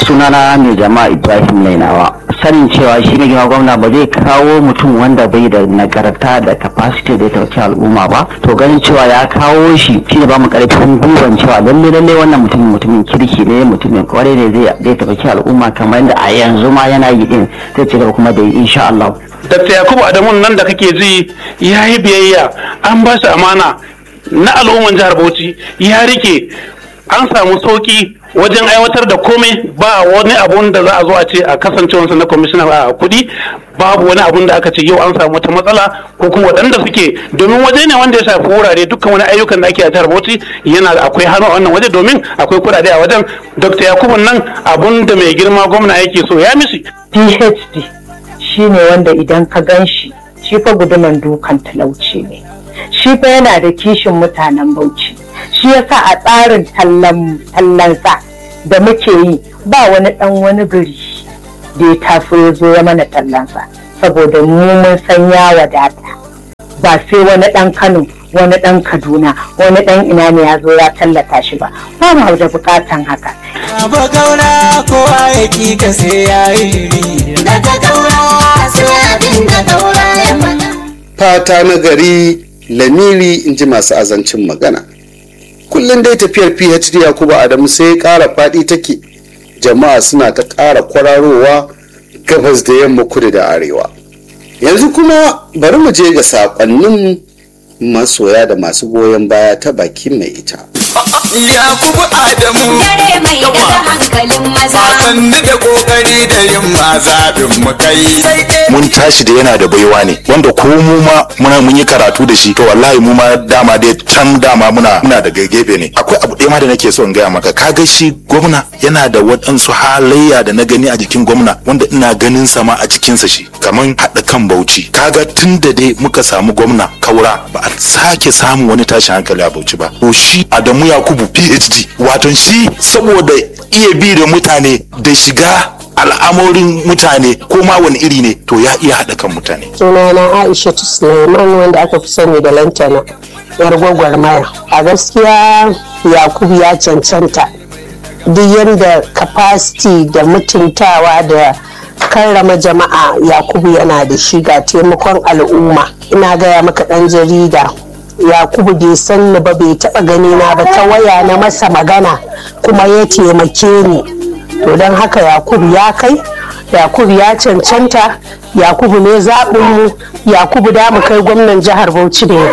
sunana mai jama'a ibrahim lainawa sanin cewa shi ne gina gwamna ba zai kawo mutum wanda bai da nagarta da capacity da ya tauci al'umma ba to ganin cewa ya kawo shi shi ne ba mu karfin gwiwan cewa lalle lalle wannan mutumin mutumin kirki ne mutumin kwarai ne zai zai tauci al'umma kamar yadda a yanzu ma yana yi din zai ci gaba kuma da yi insha Allah Dr. Yakubu Adamu nan da kake ji ya yi biyayya an ba shi amana na al'umman jihar Bauchi ya rike an samu sauki wajen aiwatar da komai ba wani abun da za a zo a ce a kasancewarsa na kwamishina a kudi babu wani abun da aka ce yau an samu wata matsala ko kuma waɗanda suke domin waje ne wanda ya shafi wurare dukkan wani ayyukan da ake a jihar Bauchi yana da akwai hannu a wannan waje domin akwai kuɗaɗe a wajen Dr. Yakubu nan abun da mai girma gwamna yake so ya mishi phd shine wanda idan ka gan shi shi fa guduman dukan talauci ne shi fa yana da kishin mutanen bauchi shi yasa a tsarin tallansa da muke yi ba wani dan wani gari da ya taso ya zo ya mana tallansa saboda mu mun san ya wadata ba sai wani dan kano wani dan kaduna wani dan ina ne ya zo ya tallata shi ba ba mu da bukatan haka Ba gaura kowa ya ki ka sai ya yi daga gaura sai abin da gaura ya faɗa. fata na gari lamiri in ji masu azancin magana kullum dai tafiyar phd yakubu adamu sai ƙara faɗi take jama'a suna ta ƙara kwararowa gabas da yamma kudu da arewa yanzu kuma bari mu je ga saƙonnin masoya da masu goyon baya ta bakin mai ita Yakubu Adamu Dare mai daga hankalin maza. sannu da kokari da yin mazaɓin mu kai. mun tashi da yana da baiwa ne wanda ko mu ma muna mun yi karatu da shi to wallahi mu ma dama dai can dama muna muna da gefe ne akwai abu ɗaya ma da nake so in gaya maka kaga shi gwamna yana da waɗansu halayya da na gani a jikin gwamna wanda ina ganin sa ma a jikinsa shi kaman haɗa kan bauchi kaga tun da dai muka samu gwamna kaura ba a sake samun wani tashin hankali a bauchi ba to shi Adamu Yakubu PhD waton shi saboda iya bi da mutane da shiga al'amorin mutane ko ma wani iri ne to ya iya haɗa kan mutane sunana aisha suleiman wanda aka fi sani da lantana yar gwagwarmaya a gaskiya yakubu ya cancanta duk yadda capacity da mutuntawa da karrama jama'a yakubu yana da shi ga taimakon al'umma ina gaya maka ɗan jarida yakubu bai san ni ba bai taɓa gani na ba ta waya na masa magana kuma ya taimake ni to don haka yakubu ya kai yakubu ya cancanta yakubu ne zaɓinmu yakubu da mu kai gwamnan jihar bauchi ne